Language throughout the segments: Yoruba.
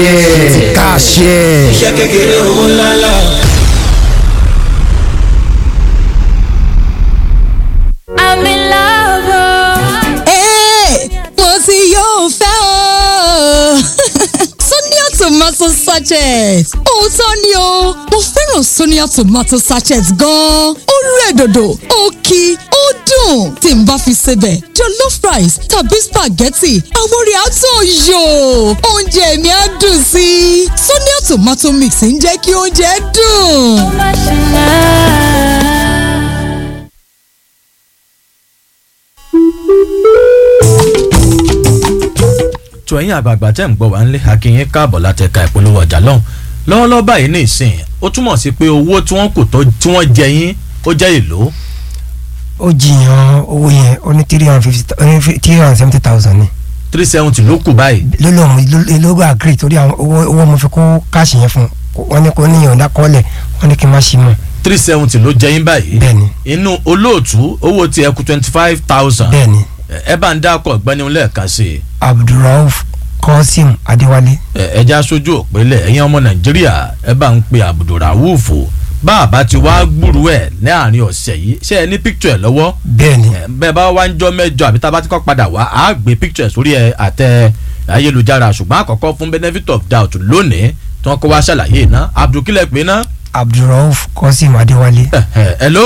kàṣẹ. iṣẹ́ kékeré owó ńláńlá. I'm in love. oh. Ẹ́ẹ̀, mo ti yóò fẹ́ o. Sonia tomato sachet. Òótọ́ ni o, mo fẹ́ràn Sonia tomato sachet gan-an. Ó rẹ̀ dòdò, ó kí, ó dùn. Tí n bá fi sebẹ̀, jollof rice tàbí spaghetti, àwọn orí àtọ̀ yò. Oúnjẹ mi á dùn sí i. Sonia tomato mix ń jẹ́ kí oúnjẹ dùn. tó ẹ̀yin àgbààgbà tẹ́ ń gbọ́ wá nílé akínyín káàbọ̀ láti ẹ̀ka ìpolówó ọjà lọ́hùn lọ́wọ́lọ́wọ́ báyìí ní ìsìn ó túmọ̀ sí pé owó tí wọ́n kò tó tí wọ́n jẹ yín ó jẹ́ èlò ó jiyàn owó yẹn ó ní three hundred fifty ó ní three hundred seventy thousand ni three seventy ló kù báyìí lọ́lọ́ lọ́gbà agree torí àwọn owó owó mo fi kó káàṣì yẹn fún un wọ́n ní kó níyàn dákọ́lẹ̀ wọ́n ní kí n má ṣí mọ́ three seventy ló jẹ yín báyìí bẹ́ẹ̀ni inú olóòtú owó tí ẹ kù twenty five thousand bẹ́ẹ̀ni ẹ bá ń dákọ̀ ọ̀gbẹ́ni lẹ́ẹ̀kan sí i abdulrauf kọ́sìm adéwálé ẹ ẹja aṣojú òpínlẹ̀ ẹ̀yin ọmọ nàìjíríà ẹ bá ń pe abdulrahuf bá a bá ti wá gbúrú ẹ̀ láàrin ọ̀sẹ̀ yìí ṣé ẹ ní picture ẹ̀ lọ́wọ́ bẹ́ẹ̀ni ẹ, bẹ́ẹ̀ bá wá ń jọ mẹ́jọ àbí tá a bá ti kọ́ padà wá á gbé picture ẹ̀ sórí ẹ àtẹ ayélujára ṣùgbọ́n àkọ́kọ́ fún benefit of doubt lónìí tí wọ́n kọ́ wá ṣàlàyé iná abdulkilẹ̀ pé ná abdulrauf kọ́sìm adéwálé hello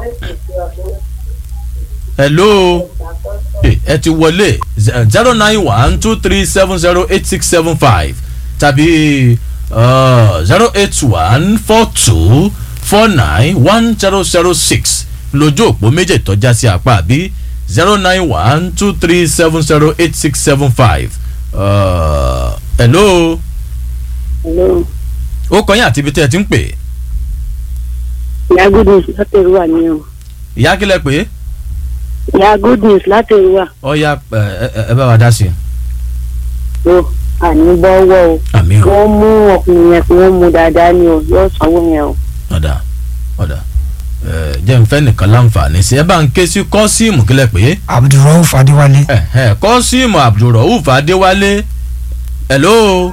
hello Eh, ẹ ti wọlé zero nine one two three seven zero eight six seven five tàbí zero eight one four two four nine one zero zero six lójú òpó méjì tọ́já sí apá àbí zero nine one two three seven zero eight six seven five hello Hello. ó kọ́ yín àti ibi tẹ́ ẹ ti ń pè ìyá good news láti èrúwà ni o ìyá kílẹ̀ pé ìyá good news láti èrúwà ọ̀ya ẹ ẹ- ẹ bá wa dá sí i o àní bọ́wọ́ o àmì o. wọ́n mú ọkùnrin yẹn kí wọ́n mú dáadáa ni o yóò sanwó yẹn o. ọ̀dà ọ̀dà ẹ̀, jẹ́ n fẹ́ nìkan láǹfààní sí ẹ bá ń ké sí kọ́síìmù kílẹ̀ pé abdulrauf adéwálé ẹ̀hẹ̀, kọ́síìmù abdulrauf adéwálé hello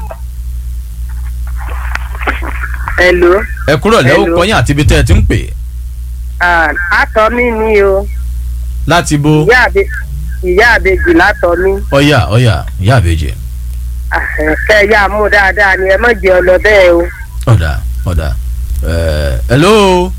Hello. ẹ kúrò lẹ́wọ́ Hello. kọ́yìn àti ibi tẹ́ ẹ ti ń pè àtọ́ mi ni o láti bo ìyá àbejì látọ̀ mi ọ̀yà ọ̀yà ìyá àbèjì kẹ́ ẹ yá mú dáadáa ni ẹ má jẹ́ ọ lọ bẹ́ẹ̀ o. ọ̀dà ọ̀dà ẹ̀, hello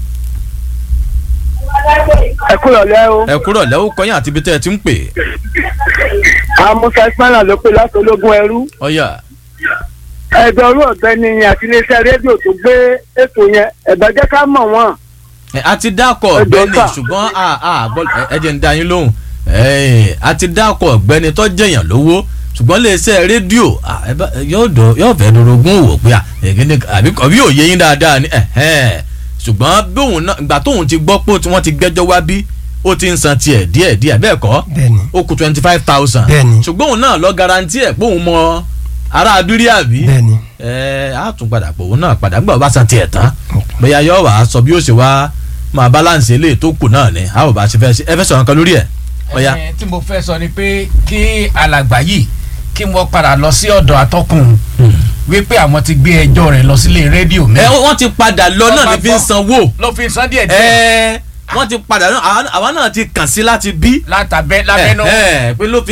ẹ kúrò lẹ́ o. ẹ kúrò lẹ́wọ́ kọ́yìn àti ibi tẹ́ ẹ ti ń pè amúfẹ́ spana ló pé láti ológun ẹrú. ọ̀yà ẹ̀dọ̀ orú ọ̀gbẹ́ni yẹn àti iléeṣẹ́ rédíò tó gbé ètò yẹn ẹ̀dọ̀ jẹ́ ká mọ̀ wọ́n. ẹ, a ti dákọ̀ Ẹ jọ̀ọ́ ọ̀gbẹ́ni sà. ṣùgbọ́n a a gbọ́ ẹ- ẹ jẹ́ ń dá yín lóhùn Ẹ̀, a ti dákọ̀ ọ̀gbẹ́ni tó jẹ̀yàn lówó ṣùgbọ́n iléeṣẹ́ rédíò à, ẹ bá- yóò dọ̀- yóò fẹ́ dorogún òwò pé à, èkéde àbí àbí òye yín dáadáa ni ẹ̀hẹ́n. ṣùgbọ́n bóun náà ìgbà tóun ti gbọ́ pé wọ́n ti gbẹ́jọ́ wá bí ó ti ń san tiẹ̀ díẹ̀ díẹ̀ bẹ́ẹ̀ kọ́ bẹ́ẹ̀ni ó kù twenty five thousand Bẹ́ẹ̀ni. ṣùgbọ́n òun náà lọ garanti ẹ̀ pé òun mọ ará abírí àbí bẹ́ẹ̀ni ẹ á tún padà pò òun náà padà gbọ́ bá san tiẹ̀ tán bóyá yọ wàá sọ bí ó ṣe wá máa balance eléyìí tó kù náà ni a ò bá ṣe fẹ́ ṣe ẹ fẹ́ sọ̀rọ̀ kan lórí ẹ̀ ọ̀ya Ẹ, tí mo fẹ́ sọ ni pé kí alàgbà yìí kí wọ́n padà lọ sí ọ̀dọ̀ atọ́kùn wípé àwọn ti gbé ẹjọ́ rẹ̀ lọ sílé rédíò ẹ mẹ́rin wọ́n ti padà lọ náà ní fi ń sanwó ló fi san díẹ̀ díẹ̀ ẹ wọ́n ti padà náà àwa náà ti kàn sí láti bí látàbẹ́ lábẹ́nú. ẹ ẹ pé ló fi